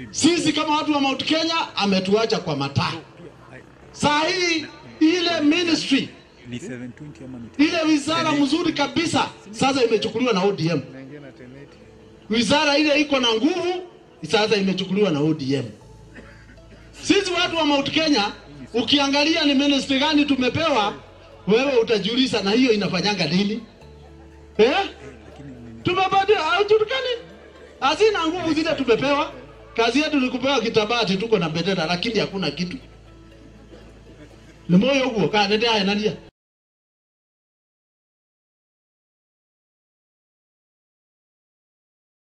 Sisi kama watu wa Mount Kenya ametuacha kwa mataa. Saa hii ile ministry Ni 720 ama ni ile wizara mzuri kabisa sasa imechukuliwa na ODM. Wizara ile iko na nguvu sasa imechukuliwa na ODM. Sisi watu wa Mount Kenya ukiangalia ni ministry gani tumepewa, wewe utajiuliza na hiyo inafanyanga nini? Eh? Tumepata haujulikani. Hazina nguvu zile tumepewa. Kazi yetu ni kupewa kitabati, tuko na bendera lakini hakuna kitu. Ni moyo huo, kaa nende haya nania.